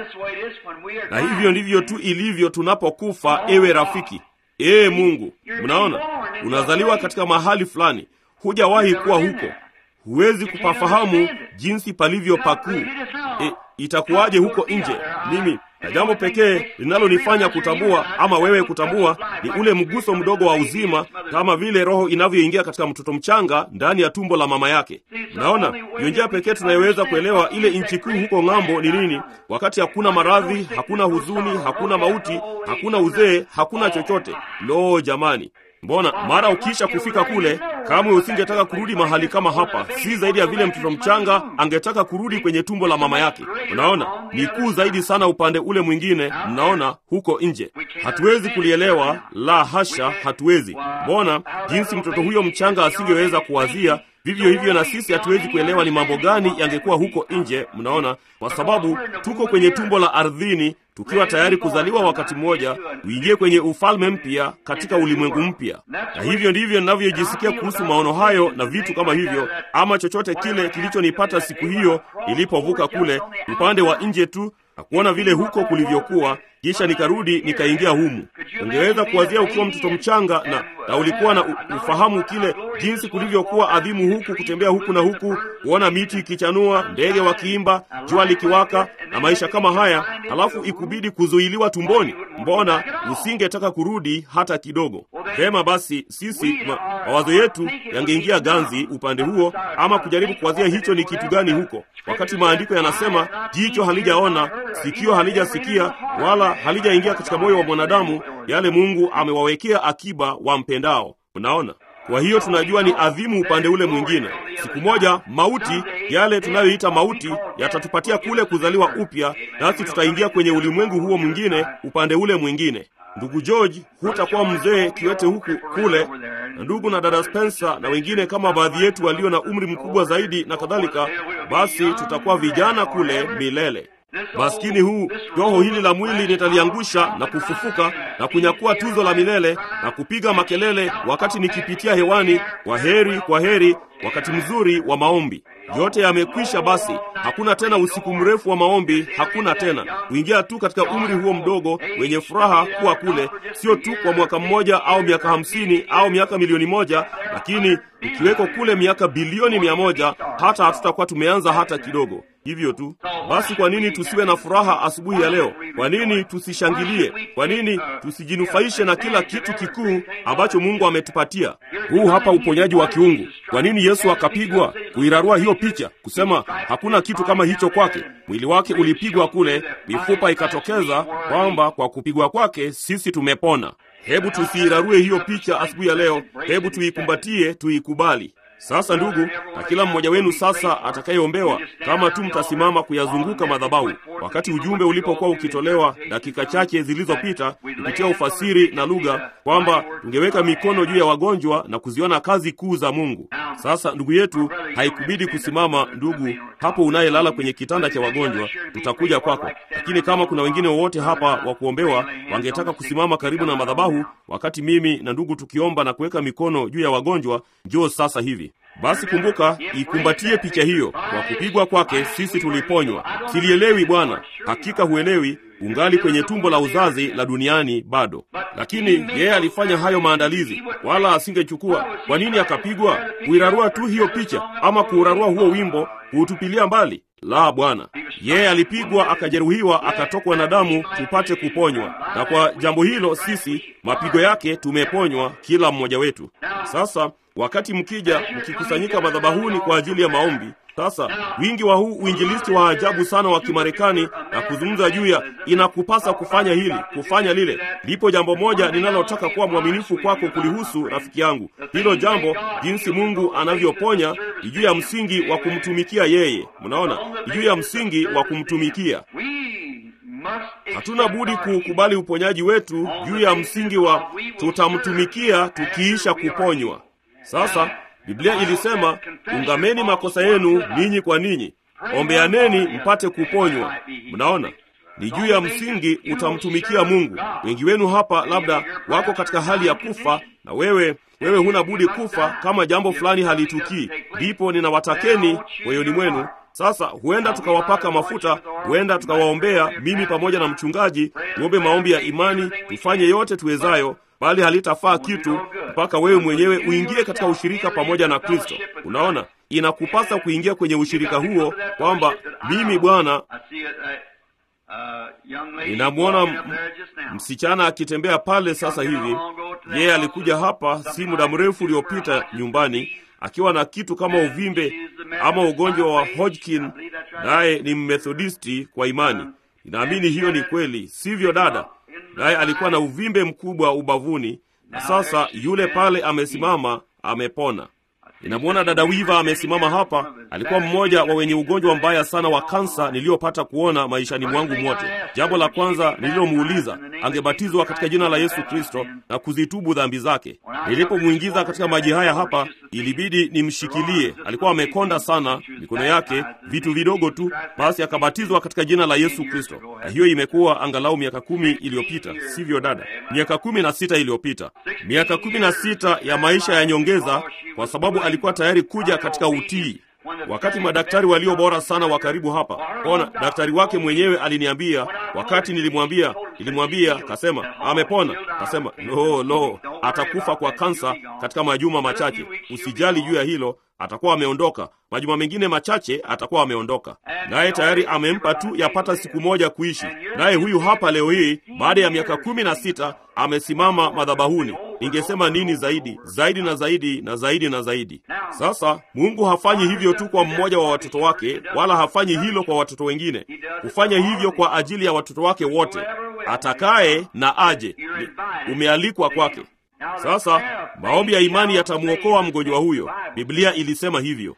na hivyo ndivyo tu ilivyo tunapokufa ewe rafiki ee mungu mnaona unazaliwa katika mahali fulani hujawahi kuwa huko huwezi kupafahamu jinsi palivyo pakuu e, itakuwaje huko nje mimi na jambo pekee linalonifanya kutambua ama wewe kutambua ni ule mguso mdogo wa uzima kama vile roho inavyoingia katika mtoto mchanga ndani ya tumbo la mama yake naona hiyo njia pekee tunayoweza kuelewa ile nchi kuu huko ng'ambo ni nini wakati hakuna maradhi hakuna huzuni hakuna mauti hakuna uzee hakuna chochote lo jamani mbona mara ukiisha kufika kule kamwe usingetaka kurudi mahali kama hapa si zaidi ya vile mtoto mchanga angetaka kurudi kwenye tumbo la mama yake unaona ni kuu zaidi sana upande ule mwingine mnaona huko nje hatuwezi kulielewa la hasha hatuwezi mbona jinsi mtoto huyo mchanga asingeweza kuwazia vivyo hivyo na sisi hatuwezi kuelewa ni mambo gani yangekuwa huko nje mnaona kwa sababu tuko kwenye tumbo la ardhini tukiwa tayari kuzaliwa wakati mmoja uingie kwenye ufalme mpya katika ulimwengu mpya na hivyo ndivyo ninavyojisikia kuhusu maono hayo na vitu kama hivyo ama chochote kile kilichonipata siku hiyo nilipovuka kule upande wa nje tu na kuona vile huko kulivyokuwa kisha nikarudi nikaingia humu ungeweza kuwazia ukiwa mtoto mchanga na, na ulikuwa na ufahamu kile jinsi kulivyokuwa adhimu huku kutembea huku na huku kuona miti ikichanua ndege wakiimba jua likiwaka na maisha kama haya halafu ikubidi kuzuiliwa tumboni mbona usingetaka kurudi hata kidogo vema basi sisi ma, mawazo yetu yangeingia ganzi upande huo ama kujaribu kuwazia hicho ni kitu gani huko wakati maandiko yanasema jicho halijaona sikio halijasikia wala halijaingia katika moyo wa mwanadamu yale mungu amewawekea akiba wampendao unaona kwa hiyo tunajua ni adhimu upande ule mwingine siku moja mauti yale tunayoita mauti yatatupatia kule kuzaliwa upya nasi tutaingia kwenye ulimwengu huo mwingine upande ule mwingine ndugu george hutakuwa mzee kiwete huku kule na ndugu na dada spencer na wengine kama baadhi yetu walio na umri mkubwa zaidi na kadhalika basi tutakuwa vijana kule milele maskini huu roho hili la mwili nitaliangusha na kufufuka na kunyakua tuzo la milele na kupiga makelele wakati nikipitia hewani kwa heri kwa heri wakati mzuri wa maombi yote yamekwisha basi hakuna tena usiku mrefu wa maombi hakuna tena kuingia tu katika umri huo mdogo wenye furaha kuwa kule sio tu kwa mwaka mmoja au miaka hamsini au miaka milioni moja lakini ikiweko kule miaka bilioni mia moja hata hatutakuwa tumeanza hata kidogo hivyo tu basi kwa nini tusiwe na furaha asubuhi ya leo kwa nini tusishangilie kwa nini tusijinufaishe na kila kitu kikuu ambacho mungu ametupatia huu hapa uponyaji wa kiungu kwa nini yesu akapigwa kuirarua hiyo picha kusema hakuna kitu kama hicho kwake mwili wake ulipigwa kule mifupa ikatokeza kwamba kwa kupigwa kwake sisi tumepona hebu tusiirarue hiyo picha asubuhi ya leo hebu tuikumbatie tuikubali sasa ndugu na kila mmoja wenu sasa atakayeombewa kama tu mtasimama kuyazunguka madhabahu wakati ujumbe ulipokuwa ukitolewa dakika chache zilizopita kupitia ufasiri na lugha kwamba tungeweka mikono juu ya wagonjwa na kuziona kazi kuu za mungu sasa ndugu yetu haikubidi kusimama ndugu hapo unayelala kwenye kitanda cha wagonjwa tutakuja kwako lakini kama kuna wengine wowote hapa wa kuombewa wangetaka kusimama karibu na madhabahu wakati mimi na ndugu tukiomba na kuweka mikono juu ya wagonjwa njoo sasa hivi basi kumbuka ikumbatie picha hiyo kwa kupigwa kwake sisi tuliponywa silielewi bwana hakika huelewi ungali kwenye tumbo la uzazi la duniani bado lakini yeye alifanya hayo maandalizi wala asingechukua kwa nini akapigwa kuirarua tu hiyo picha ama kuurarua huo wimbo kuutupilia mbali la bwana yeye alipigwa akajeruhiwa akatokwa na damu tupate kuponywa na kwa jambo hilo sisi mapigo yake tumeponywa kila mmoja wetu sasa wakati mkija mkikusanyika madhabahuni kwa ajili ya maombi sasa wingi wa huu uinjilisti wa ajabu sana wa kimarekani na kuzungumza juu ya inakupasa kufanya hili kufanya lile lipo jambo moja ninalotaka kuwa mwaminifu kwako kulihusu rafiki yangu hilo jambo jinsi mungu anavyoponya ni juu ya msingi wa kumtumikia yeye mnaona ni juu ya msingi wa kumtumikia hatuna budi kuukubali uponyaji wetu juu ya msingi wa tutamtumikia tukiisha kuponywa. Sasa Biblia ilisema, ungameni makosa yenu ninyi kwa ninyi, ombeaneni mpate kuponywa. Mnaona, ni juu ya msingi utamtumikia Mungu. Wengi wenu hapa labda wako katika hali ya kufa, na wewe wewe huna budi kufa kama jambo fulani halitukii. Ndipo ninawatakeni moyoni mwenu sasa huenda tukawapaka mafuta, huenda tukawaombea, mimi pamoja na mchungaji, tuombe maombi ya imani, tufanye yote tuwezayo, bali halitafaa kitu mpaka wewe mwenyewe uingie katika ushirika pamoja na Kristo. Unaona, inakupasa kuingia kwenye ushirika huo, kwamba mimi Bwana ninamwona msichana akitembea pale sasa hivi. Yeye alikuja hapa si muda mrefu uliopita nyumbani akiwa na kitu kama uvimbe ama ugonjwa wa Hodgkin, naye ni Mmethodisti kwa imani. Ninaamini hiyo ni kweli, sivyo dada? Naye alikuwa na uvimbe mkubwa ubavuni, na sasa yule pale amesimama, amepona. Ninamwona dada Wiva amesimama hapa. Alikuwa mmoja wa wenye ugonjwa mbaya sana wa kansa niliyopata kuona maishani mwangu mwote. Jambo la kwanza nililomuuliza, angebatizwa katika jina la Yesu Kristo na kuzitubu dhambi zake. Nilipomwingiza katika maji haya hapa, ilibidi nimshikilie. Alikuwa amekonda sana, mikono yake vitu vidogo tu, basi akabatizwa katika jina la Yesu Kristo. Na hiyo imekuwa angalau miaka kumi iliyopita, sivyo dada? Miaka kumi na sita iliyopita, miaka kumi na sita ya maisha ya nyongeza, kwa sababu alikuwa tayari kuja katika utii. Wakati madaktari walio bora sana wa karibu hapa, ona, daktari wake mwenyewe aliniambia, wakati nilimwambia, nilimwambia, kasema amepona, kasema lo, lo, atakufa kwa kansa katika majuma machache. Usijali juu ya hilo, atakuwa ameondoka. Majuma mengine machache atakuwa ameondoka, naye tayari amempa tu yapata siku moja kuishi. Naye huyu hapa leo hii baada ya miaka kumi na sita amesimama madhabahuni. Ningesema nini zaidi zaidi na zaidi na zaidi na zaidi? Sasa Mungu hafanyi hivyo tu kwa mmoja wa watoto wake, wala hafanyi hilo kwa watoto wengine. Hufanya hivyo kwa ajili ya watoto wake wote. Atakaye na aje, umealikwa kwake. Sasa maombi ya imani yatamwokoa mgonjwa huyo. Biblia ilisema hivyo.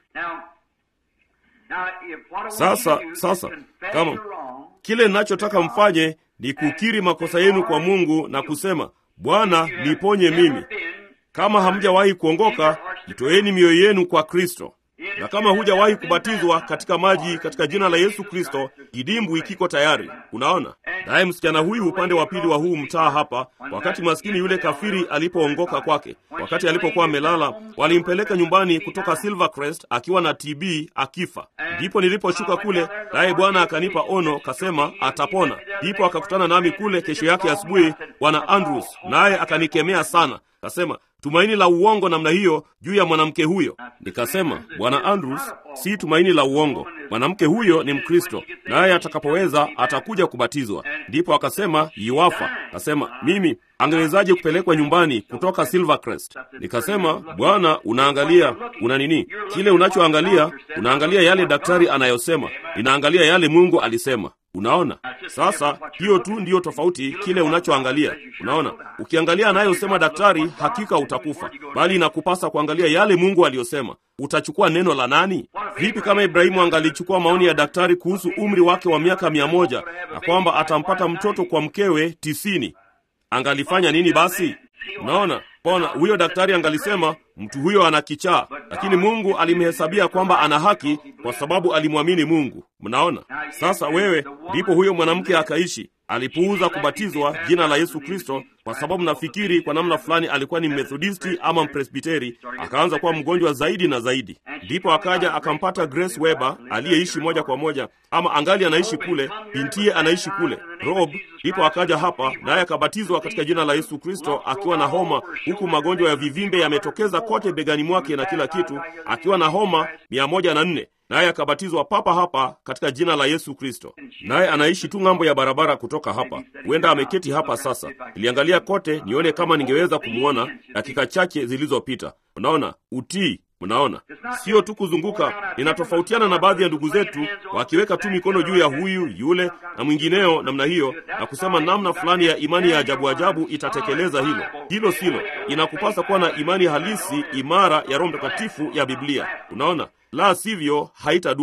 Sasa sasa, kama kile ninachotaka mfanye ni kukiri makosa yenu kwa Mungu na kusema, Bwana, niponye mimi. Kama hamjawahi kuongoka, jitoeni mioyo yenu kwa Kristo. Na kama hujawahi kubatizwa katika maji katika jina la Yesu Kristo, kidimbwi kiko tayari. Unaona, naye msichana huyu upande wa pili wa huu mtaa hapa, wakati maskini yule kafiri alipoongoka kwake, wakati alipokuwa amelala, walimpeleka nyumbani kutoka Silvercrest akiwa na TB akifa. Ndipo niliposhuka kule, naye Bwana akanipa ono, kasema atapona. Ndipo akakutana nami kule kesho yake asubuhi, Bwana Andrews, naye akanikemea sana, kasema tumaini la uongo namna hiyo juu ya mwanamke huyo. Nikasema, Bwana Andrews, si tumaini la uongo. Mwanamke huyo ni Mkristo, naye atakapoweza atakuja kubatizwa. Ndipo akasema yuafa. Akasema, mimi angewezaje kupelekwa nyumbani kutoka Silvercrest? Nikasema, Bwana, unaangalia una nini? Kile unachoangalia, unaangalia yale daktari anayosema, ninaangalia yale Mungu alisema. Unaona, sasa hiyo tu ndiyo tofauti, kile unachoangalia. Unaona, ukiangalia anayosema daktari, hakika utakufa, bali inakupasa kuangalia yale Mungu aliyosema. Utachukua neno la nani? Vipi kama Ibrahimu angalichukua maoni ya daktari kuhusu umri wake wa miaka mia moja na kwamba atampata mtoto kwa mkewe tisini? Angalifanya nini basi? Unaona, pona huyo daktari angalisema mtu huyo ana kichaa, lakini Mungu alimhesabia kwamba ana haki kwa sababu alimwamini Mungu. Mnaona sasa, wewe ndipo huyo mwanamke akaishi. Alipuuza kubatizwa jina la Yesu Kristo kwa sababu nafikiri kwa namna fulani alikuwa ni Methodisti ama Mpresbiteri. Akaanza kuwa mgonjwa zaidi na zaidi, ndipo akaja akampata Grace Weber aliyeishi moja kwa moja, ama angali anaishi kule, bintiye anaishi kule Rob. Ndipo akaja hapa naye akabatizwa katika jina la Yesu Kristo akiwa na homa, huku magonjwa ya vivimbe yametokeza kote begani mwake na kila kitu, akiwa na homa mia moja na nne naye akabatizwa papa hapa katika jina la Yesu Kristo. Naye anaishi tu ng'ambo ya barabara kutoka hapa, huenda ameketi hapa sasa. Niliangalia kote nione kama ningeweza kumwona dakika chache zilizopita. Unaona utii Mnaona, sio tu kuzunguka. Ninatofautiana na baadhi ya ndugu zetu wakiweka tu mikono juu ya huyu yule na mwingineo namna hiyo, na kusema namna fulani ya imani ya ajabu ajabu itatekeleza hilo. Hilo silo. Inakupasa kuwa na imani halisi imara ya Roho Mtakatifu ya Biblia. Unaona, la sivyo haitadumu.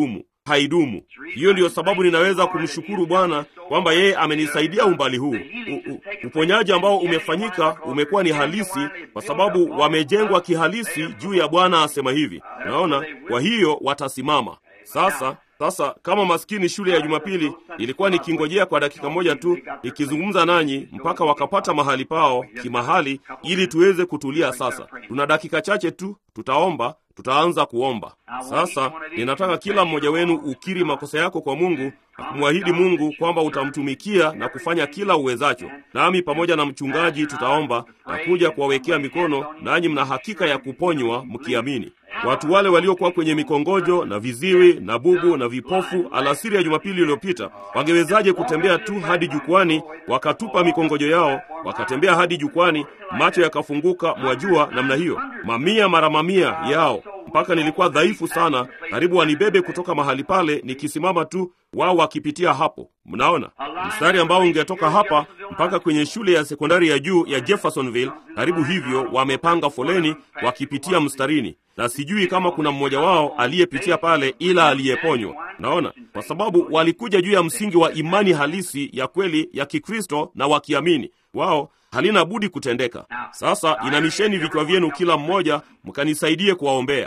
haidumu. Hiyo ndiyo sababu ninaweza kumshukuru Bwana kwamba yeye amenisaidia umbali huu. U, u, uponyaji ambao umefanyika umekuwa ni halisi, kwa sababu wamejengwa kihalisi juu ya Bwana asema hivi. Unaona, kwa hiyo watasimama sasa. Sasa kama maskini shule ya Jumapili ilikuwa nikingojea kwa dakika moja tu ikizungumza nanyi mpaka wakapata mahali pao kimahali, ili tuweze kutulia. Sasa tuna dakika chache tu, tutaomba, tutaanza kuomba. Sasa ninataka kila mmoja wenu ukiri makosa yako kwa Mungu na kumwahidi Mungu kwamba utamtumikia na kufanya kila uwezacho. Nami pamoja na mchungaji tutaomba na kuja kuwawekea mikono, nanyi mna hakika ya kuponywa mkiamini. Watu wale waliokuwa kwenye mikongojo na viziwi na bubu na vipofu alasiri ya Jumapili iliyopita wangewezaje kutembea tu hadi jukwani, wakatupa mikongojo yao wakatembea hadi jukwani, macho yakafunguka, mwajua namna hiyo, mamia mara mamia yao, mpaka nilikuwa dhaifu sana, karibu wanibebe kutoka mahali pale, nikisimama tu, wao wakipitia hapo. Mnaona mstari ambao ungetoka hapa mpaka kwenye shule ya sekondari ya juu ya Jeffersonville, karibu hivyo, wamepanga foleni wakipitia mstarini na sijui kama kuna mmoja wao aliyepitia pale ila aliyeponywa. Naona kwa sababu walikuja juu ya msingi wa imani halisi ya kweli ya Kikristo na wakiamini wao halina budi kutendeka. Sasa inamisheni vichwa vyenu kila mmoja, mkanisaidie kuwaombea.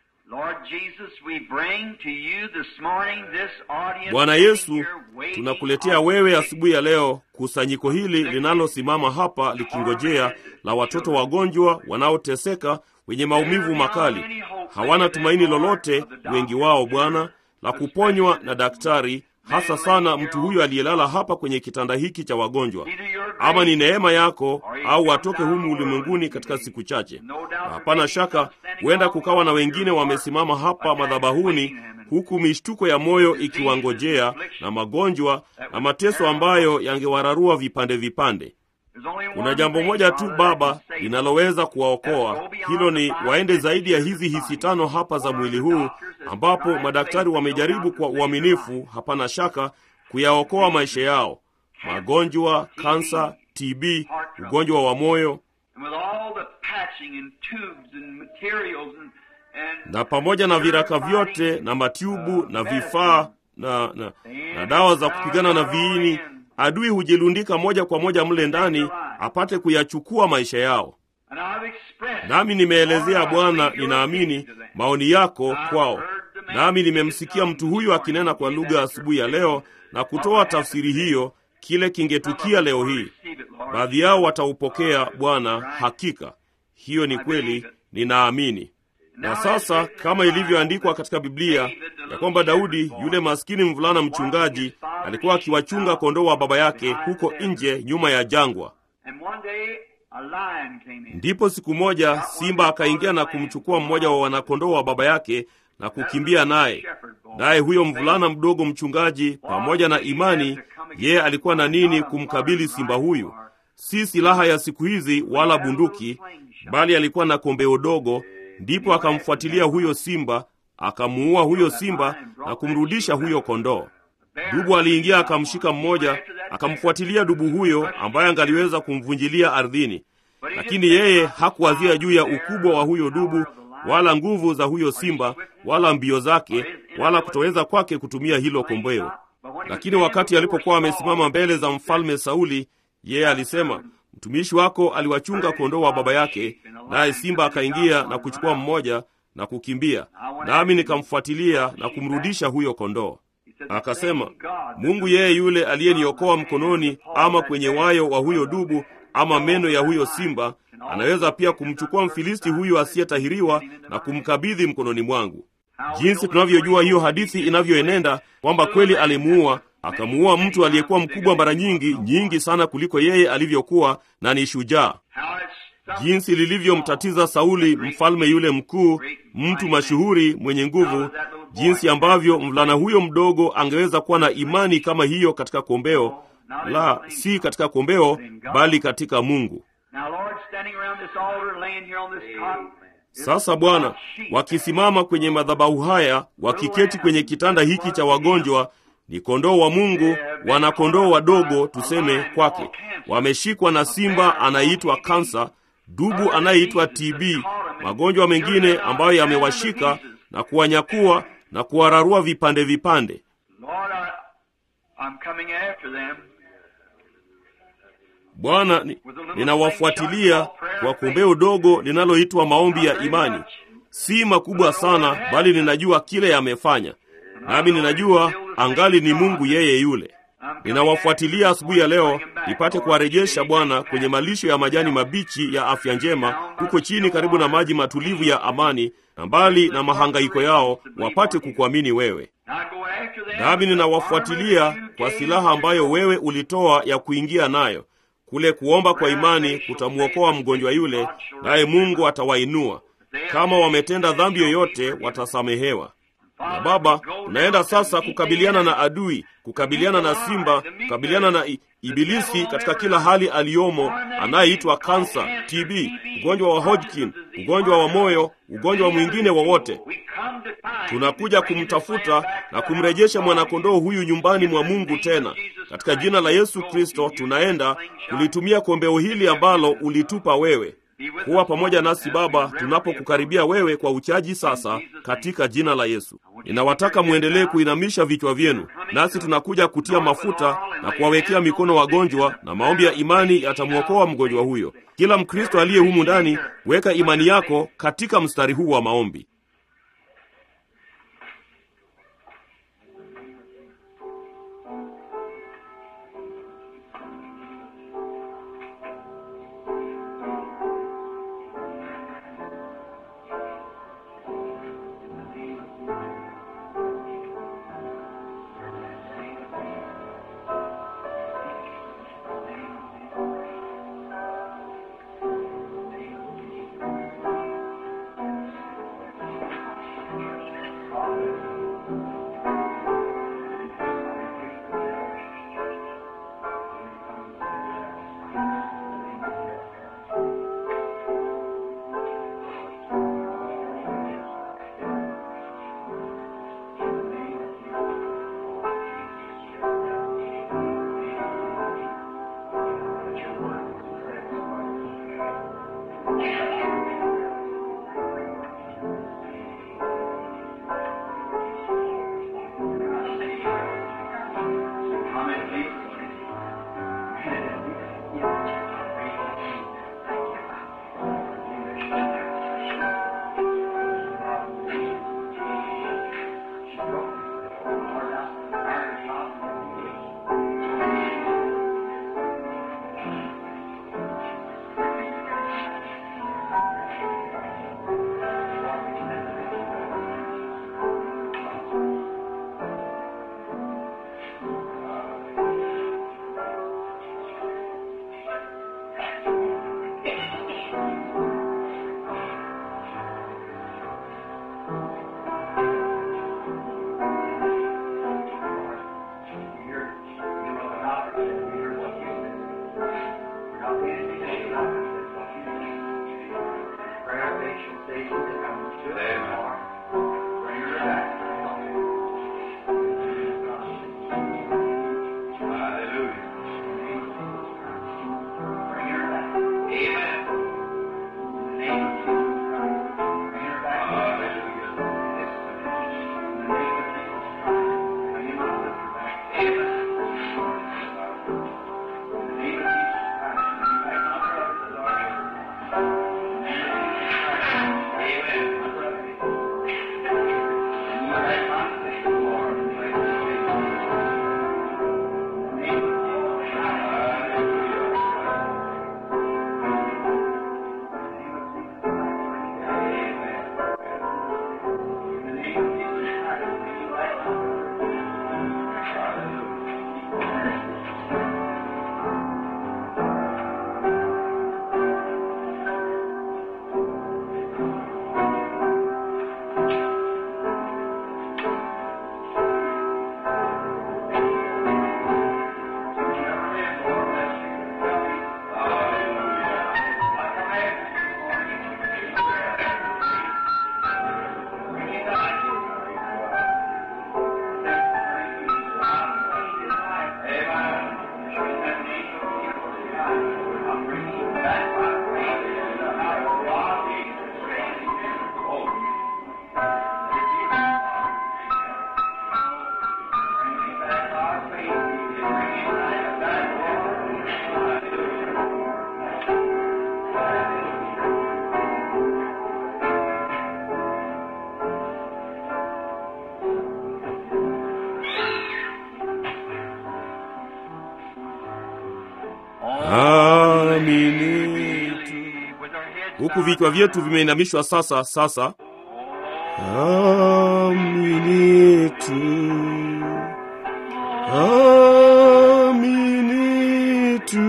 Bwana Yesu, tunakuletea wewe asubuhi ya leo kusanyiko hili linalosimama hapa likingojea la watoto wagonjwa wanaoteseka wenye maumivu makali, hawana tumaini lolote, wengi wao Bwana, la kuponywa na daktari, hasa sana mtu huyu aliyelala hapa kwenye kitanda hiki cha wagonjwa. Ama ni neema yako, au watoke humu ulimwenguni katika siku chache. Na hapana shaka, huenda kukawa na wengine wamesimama hapa madhabahuni, huku mishtuko ya moyo ikiwangojea na magonjwa na mateso ambayo yangewararua vipande vipande. Kuna jambo moja tu Baba linaloweza kuwaokoa. Hilo ni waende zaidi ya hizi hisi tano hapa za mwili huu, ambapo madaktari wamejaribu kwa uaminifu, hapana shaka, kuyaokoa maisha yao: magonjwa, kansa, TB, ugonjwa wa moyo, na pamoja na viraka vyote na matiubu na vifaa na, na, na dawa za kupigana na viini adui hujilundika moja kwa moja mle ndani apate kuyachukua maisha yao. Nami nimeelezea Bwana, ninaamini maoni yako kwao. Nami nimemsikia mtu huyu akinena kwa lugha asubuhi ya leo na kutoa tafsiri hiyo, kile kingetukia leo hii. Baadhi yao wataupokea Bwana, hakika hiyo ni kweli, ninaamini. Na sasa kama ilivyoandikwa katika Biblia ya kwamba Daudi yule maskini mvulana mchungaji alikuwa akiwachunga kondoo wa baba yake huko nje nyuma ya jangwa. Ndipo siku moja simba akaingia na kumchukua mmoja wa wanakondoo wa baba yake na kukimbia naye. Naye huyo mvulana mdogo mchungaji, pamoja na imani, yeye alikuwa na nini kumkabili simba huyu? Si silaha ya siku hizi wala bunduki, bali alikuwa na kombeo dogo. Ndipo akamfuatilia huyo simba, akamuua huyo simba na kumrudisha huyo kondoo. Dubu aliingia akamshika mmoja, akamfuatilia dubu huyo ambaye angaliweza kumvunjilia ardhini, lakini yeye hakuwazia juu ya ukubwa wa huyo dubu wala nguvu za huyo simba wala mbio zake wala kutoweza kwake kutumia hilo kombeo. Lakini wakati alipokuwa amesimama mbele za mfalme Sauli, yeye alisema, mtumishi wako aliwachunga kondoo wa baba yake, naye simba akaingia na kuchukua mmoja na kukimbia, nami nikamfuatilia na kumrudisha huyo kondoo. Akasema, Mungu yeye yule aliyeniokoa mkononi ama kwenye wayo wa huyo dubu ama meno ya huyo simba, anaweza pia kumchukua Mfilisti huyu asiyetahiriwa na kumkabidhi mkononi mwangu. Jinsi tunavyojua hiyo hadithi inavyoenenda kwamba kweli alimuua, akamuua mtu aliyekuwa mkubwa mara nyingi nyingi sana kuliko yeye alivyokuwa, na ni shujaa. Jinsi lilivyomtatiza Sauli, mfalme yule mkuu, mtu mashuhuri mwenye nguvu, jinsi ambavyo mvulana huyo mdogo angeweza kuwa na imani kama hiyo katika kombeo la si katika kombeo, bali katika Mungu. Sasa Bwana, wakisimama kwenye madhabahu haya, wakiketi kwenye kitanda hiki cha wagonjwa, ni kondoo wa Mungu, wana kondoo wadogo tuseme kwake, wameshikwa na simba anayeitwa kansa, dubu anayeitwa TB, magonjwa mengine ambayo yamewashika na kuwanyakua na kuwararua vipande vipande. Lord, I, I'm coming after them. Bwana, ni- ninawafuatilia kwa kombeo dogo linaloitwa maombi ya imani. Si makubwa sana, bali ninajua kile yamefanya, nami ninajua angali ni Mungu yeye yule. Ninawafuatilia asubuhi ya leo nipate kuwarejesha Bwana kwenye malisho ya majani mabichi ya afya njema huko chini karibu na maji matulivu ya amani, na mbali na mahangaiko yao wapate kukuamini wewe. I go after them Nami ninawafuatilia kwa silaha ambayo wewe ulitoa ya kuingia nayo. Kule kuomba kwa imani kutamwokoa mgonjwa yule, naye Mungu atawainua. Kama wametenda dhambi yoyote, watasamehewa. Na Baba, tunaenda sasa kukabiliana na adui, kukabiliana na simba, kukabiliana na i- ibilisi katika kila hali aliyomo, anayeitwa kansa, TB, ugonjwa wa Hodgkin, ugonjwa wa moyo, ugonjwa mwingine wowote. We come to find Tunakuja kumtafuta na kumrejesha mwanakondoo huyu nyumbani mwa Mungu tena. Katika jina la Yesu Kristo tunaenda kulitumia kombeo hili ambalo ulitupa wewe. Kuwa pamoja nasi Baba tunapokukaribia wewe kwa uchaji sasa, katika jina la Yesu. Ninawataka mwendelee kuinamisha vichwa vyenu, nasi tunakuja kutia mafuta na kuwawekea mikono wagonjwa, na maombi ya imani yatamwokoa mgonjwa huyo. Kila Mkristo aliye humu ndani, weka imani yako katika mstari huu wa maombi. amini tu. With our heads Huku vichwa vyetu vimeinamishwa sasa. Sasa amini tu, amini tu,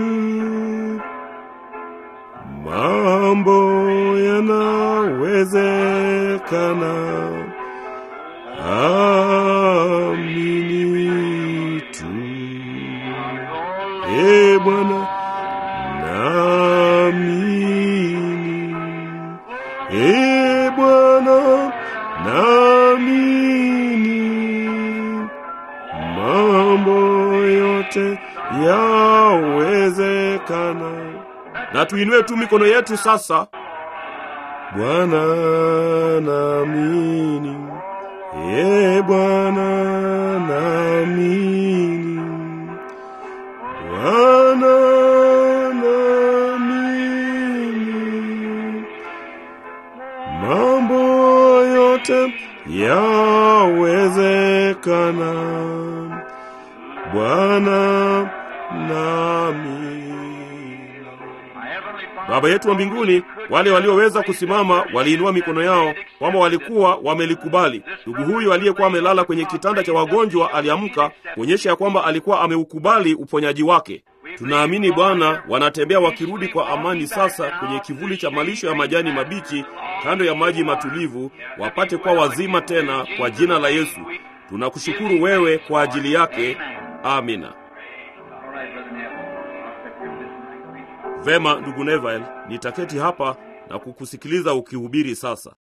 mambo yanawezekana. Amini tu, e Bwana, naamini. E Bwana, naamini mambo yote yawezekana. Na tuinue tu mikono yetu sasa. Bwana, naamini. E Bwana, naamini. Bwana, naamini mambo yote yawezekana. Bwana nami. My heavenly Father, Baba yetu wa mbinguni, wale walioweza kusimama waliinua mikono yao kwamba walikuwa wamelikubali. Ndugu huyu aliyekuwa amelala kwenye kitanda cha wagonjwa aliamka kuonyesha ya kwamba alikuwa ameukubali uponyaji wake. Tunaamini Bwana, wanatembea wakirudi kwa amani sasa kwenye kivuli cha malisho ya majani mabichi kando ya maji matulivu, wapate kuwa wazima tena kwa jina la Yesu. Tunakushukuru wewe kwa ajili yake. Amina. All right, Brother Neville. I'll sit here listening. Vema, ndugu Neville, nitaketi hapa na kukusikiliza ukihubiri sasa.